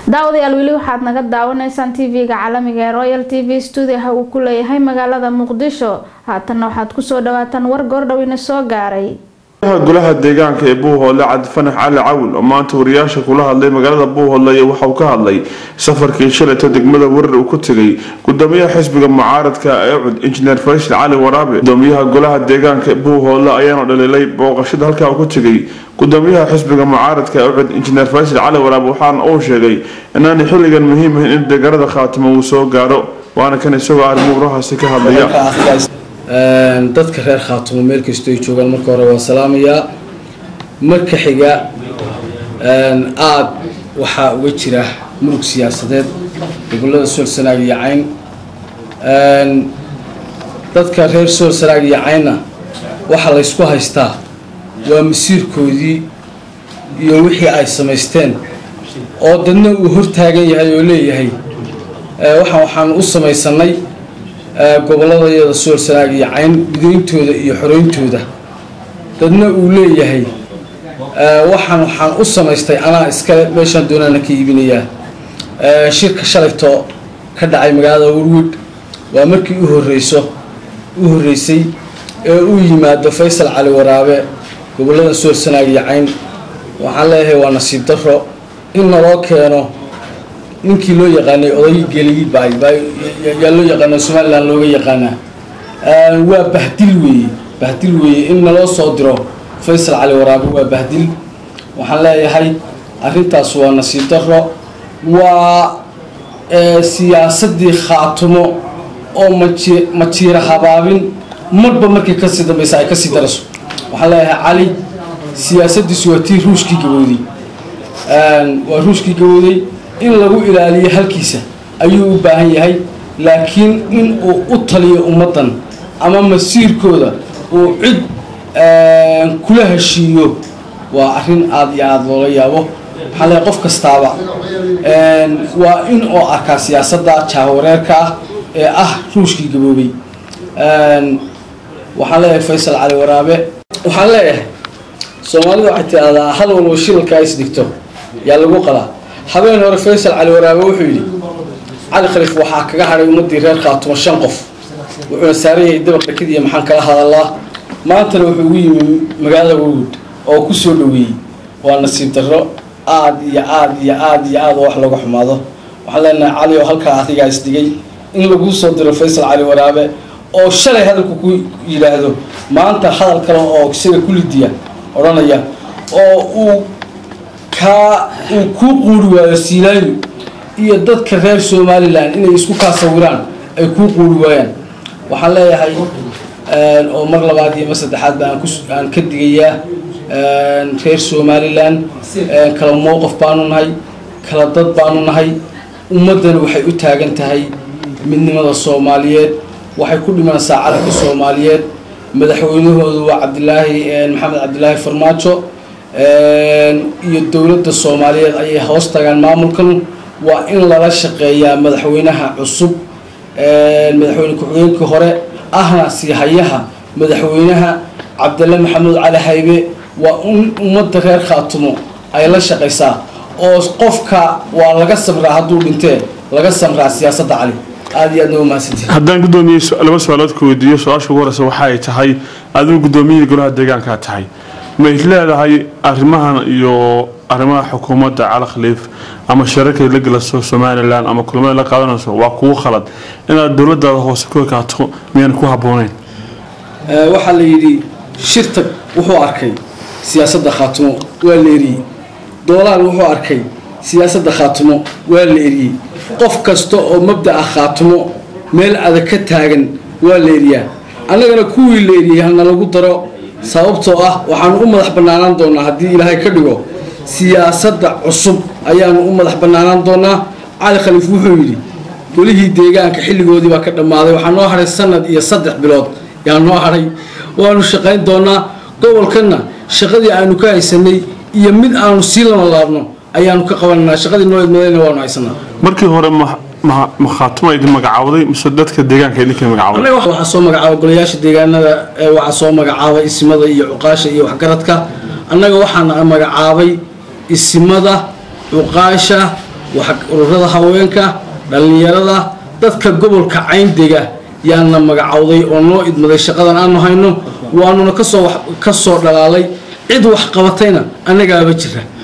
daawadayaal weli waxaad naga daawanaysaan tv-ga caalamiga ee royal t v stuudiaha uu ku leeyahay magaalada muqdisho haatanna waxaad kusoo dhawaataan war goordhowina soo gaaray golaha deegaanka ee buuhoodle cabdifanax cali cawil oo maanta wariyaasha kula hadlay magaalada buuhoodle waxa uu ka hadlay safarkii shalayto degmada warar uu ku tegay gudoomiyaha xisbiga mucaaradka ee cud injineer faysal cali waraabe gudoomiyaha golaha deegaanka buuhoodle ayaana dhaliilay booqashada halkaa uu ku tegay gudoomiyaha xisbiga mucaaradka ee cud injineer faysal cali waraabe waxaana uu sheegay inaanay xilligan muhiim ahayn in deegaanada khaatimo uu soo gaaro waana kan isagoo arrimuurahaasi ka hadlaya dadka reer khaatumo meel kastoo ay joogaan marka hore waan salaamayaa marka xiga aada waxaa uga jira murug siyaasadeed gobolada sool sanaag iyo cayn dadka reer sool sanaag iyo caynna waxaa laysku haystaa waa masiirkoodii iyo wixii ay samaysteen oo dadna uu hortaagan yahay oo leeyahay waxaan waxaan u samaysanay gobolladayada sool sanaag iyo cayn gudayntooda iyo xoreyntooda dadna uu leeyahay waxaan waxaan u samaystay anaa iskale meeshaan doonaana ka iibinayaa shirka shalayto ka dhacay magaalada warwid waa markii u horeyso u horreysay ee uu yimaado faysal cali waraabe gobollada sool sanaag iyo cayn waxaan leeyahay waa nasiib daro in naloo keeno ninkii loo yaqaanay oday geliyi baay yaa loo yaqaana somalilan looga yaqaanaa waa bahdil weeye bahdil weeye in naloo soo diro faysal cali waraabe waa bahdil waxaan leeyahay arrintaas waa nasiib daro waa siyaasadii khaatumo oo maji majiira habaabin marba markii kasii dambaysa ay kasii darayso waxaan leeyahay cali siyaasadiisu waa tii ruushkii gabowday waa ruushkii gabowday in lagu ilaaliyo halkiisa ayuu u baahan yahay laakiin in uu u taliyo ummaddan ama masiirkooda uu cid kula heshiiyo waa arrin aada iyo aada loola yaabo waxaan leeyahay qof kastaaba waa in oo arkaa siyaasadda jaawareerka ah ee ah ruushkii gaboobay waxaan leeyahay faysal cali waraabe waxaan leeyahay soomaalida waxay tidahdaa hal walba shilalka is dhigto yaa lagu qalaa habeen hore faysal cali waraabe wuxuu yidhi cali khaliif waxaa kaga hadhay ummadii reer khaatumo shan qof wuxuuna saaran yahay dabaq dhakadiiya maxaan kala hadalaa maantana wuxuu ugu yimi magaalada warwood oo ku soo dhaweeyey waa nasiib darro aada iyo aada iyo aada iyo aada oo wax laga xumaado waxaan leenahay cali oo halkaa adigaa isdhigay in laguu soo diro faysal cali waraabe oo shalay hadalku ku yidhaahdo maanta hadal kale oo isaga kulidiya odhanaya oo uu kaa uu kuu quuri waayo siilaayo iyo dadka reer somalilan inay isku kaa sawiraan ay kuu quuri waayaan waxaan leeyahay oo mar labaad iyo mar saddexaad ba aan ka digayaa reer somalilan kala mowqaf baanu nahay kala dad baanu nahay ummaddana waxay u taagan tahay midnimada soomaaliyeed waxay ku dhimanaysaa calanka soomaaliyeed madaxweynahoodu waa cabdilaahi maxamed cabdilaahi farmaajo iyo dowladda soomaaliyeed ayay hoos tagaan maamulkan waa in lala shaqeeyaa madaxweynaha cusub madaxweyne ku-xigeenkii hore ahna siihayaha madaxweynaha cabdille maxamuud cali haybe waa in ummadda reer khaatumo ay la shaqaysaa oo qofka waa laga samraa hadduu dhintee laga samraa siyaasadda cali aada iyo aad noo mahadsantihi haddaan gudoomiye laba su-aalood ku weydiiyo su-aasha ugu horeysa waxa ay tahay adigu gudoomiyihii golaha deegaankaa tahay may leedahay arrimahan iyo arrimaha xukuumadda cali khaliif ama shirarkay la gelaso somalilan ama kulamada la qaadanayso waa kugu khalad inaad dowladaada hoose ku ekaato miyaan ku habbooneyn waxaa la yidhi shirtag wuxuu arkay siyaasadda khaatumo waa la eriyey doolaal wuxuu arkay siyaasadda khaatumo waa la eriyey qof kasta oo mabda'a khaatumo meel adag ka taagan waa la eriyaa annagana kuwii la eriyey hana lagu daro sababtoo ah waxaanu u madax bannaanaan doonaa haddii ilaahay ka dhigo siyaasadda cusub ayaanu u madax bannaanaan doonaa cali khaliif wuxuu yidhi golihii deegaanka xilligoodii baa ka dhammaaday waxaa noo hadhay sanad iyo saddex bilood yaa noo hadhay waanu shaqayn doonaa gobolkanna shaqadii aanu ka haysanay iyo mid aanu sii lama laabno ayaanu ka qabananaa shaqadii noo idmadayna waanu haysanaa markii hore ma khaatuma idin magacaawday mise dadka deegaanka idinka magacaawday annaga waxaa soo magacaabay golayaasha deegaanada waxaa soo magacaabay isimada iyo cuqaasha iyo waxgaradka annaga waxaana magacaabay isimada cuqaasha ururada haweenka dhallinyarada dadka gobolka cayndega yaana magacowday oo noo idmaday shaqadan aanu hayno waanuna kasoo kasoo dhalaalay cid wax qabatayna annagaaba jira